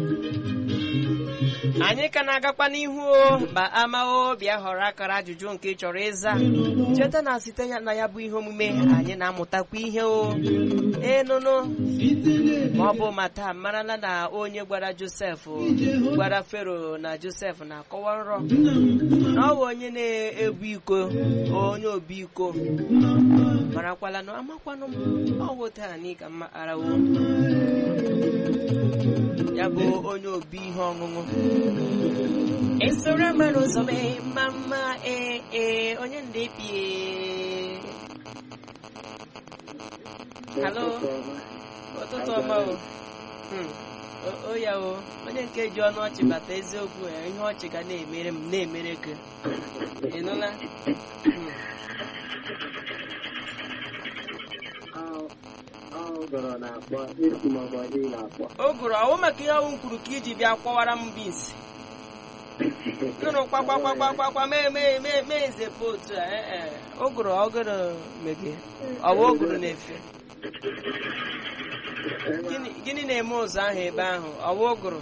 anyị ka na-agakwa n'ihu o ma amao bịa họrọ akara ajụjụ nke ị chọrọ ịza cheta na site ya na ya bụ ihe omume anyị na-amụtakwa ihe o enụnụ ma ọ bụ ma taa marala na onye gwara josef gwara fero na josef na-akọwa nrọ na ọ bụ onye na-ebu iko onye obi iko marakwala na amakwanụ m ọ bụ taa n'ịka mma arawo ya bụ onye obi ihe ọṅụṅụ esoro mmadụ ụzọ mee mma mma ee ee onye ndị bie halo ụtụtụ ọma o Hmm. O- o ya o onye nke ji ọnụ ọchị bata eziokwu ya ihe ọchị ga na-emere m na-emere gị ị nụla Hmm. Ọgọrọ na-akpọ isi maọbụ ọdị na-akpọ. o gụrụ ọwụ maka ihe ọwụ kwuru ka iji bịa kwọwara m bins gụrụ kwakwakwakwakwakwa mee mee mee mee nze pa otu a ee ee o gụrụ ọgụrụ mege ọwụ o gụrụ na-efe Gịnị- gịnị na-eme ụzọ ahụ ebe ahụ ọwụ o gụrụ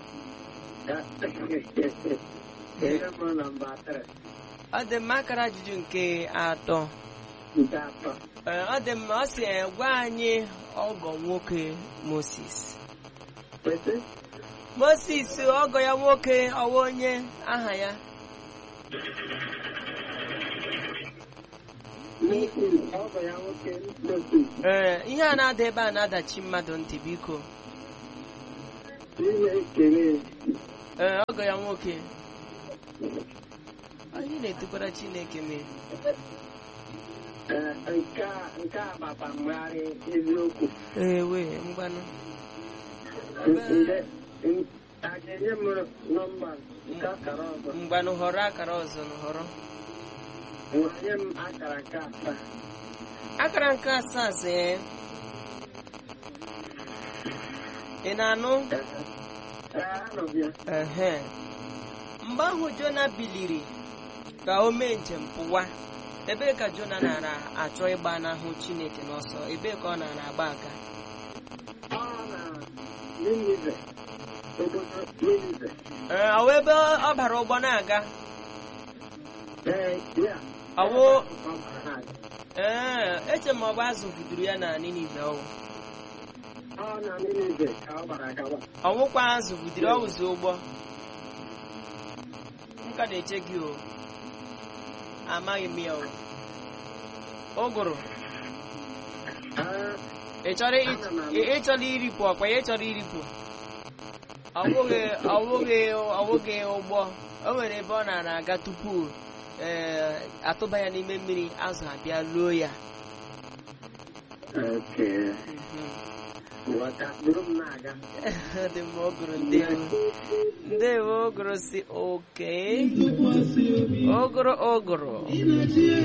Ihe mụrụ na mba atịrị ọ dị mma akara ajụjụ nke atọ nke atọ. Ee, ọ dị mma ọ sị ee, gwa anyị ọgọ nwoke Moses Kwesị Moses ọgọ ya nwoke ọwa onye aha ya Moses, ọgọ ya nwoke Moses, ee ihe a na-ada ebe a na-adachi mmadụ ntị biko ihe ekele ee ọgọ ya nwoke anyị na-etukwara Chineke mee eh, nke a nke a gbakwa mgharị eziokwu. ee wee ngwanụ Nde- n- a ga-enye m nọmba nke akara ọzọ. ngwanụ họrọ akara ọzọ nụ, họrọ Nwanye m akara nke asaa. akara nke asaa sị ị na-anụ Ee, anọ m ya. ehe mgbe ahụ Jona biliri ka o mee njem pụwa ebee ka Jona nara achọ ịgba n'ahụ Chineke n'ọsọ ebee ka ọ nara agba aga Ọ na Ninive, obodo Ninive. ee ọ wụ ebe ọ bara ụgbọ na-aga Ee, ya. Ọwụ Ọ bara ha. ee eche m ọ bụ azụ buduru ya na Ninive ọwụ Ọ na Ninive ka ọ gbara agawa. ọwụkwa azụ budiri ọwụzi ụgbọ m ka na-eche gị o amaghị m ya o ụgụrụ Ah, ị chọrọ ị- ị- ị chọrọ iripụ ọkwa ya ị chọrọ iripụ ọwụghị ọwụghị ọwụghị ụgbọ o nwere ebe ọ nara aga tupu ee atụba ya n'ime mmiri azụ abịa luo ya okay. Mhm. Ghọta, buru m na-aga. dị mma ogoro ndewo ndewo ogoro si oke ogoro ogoro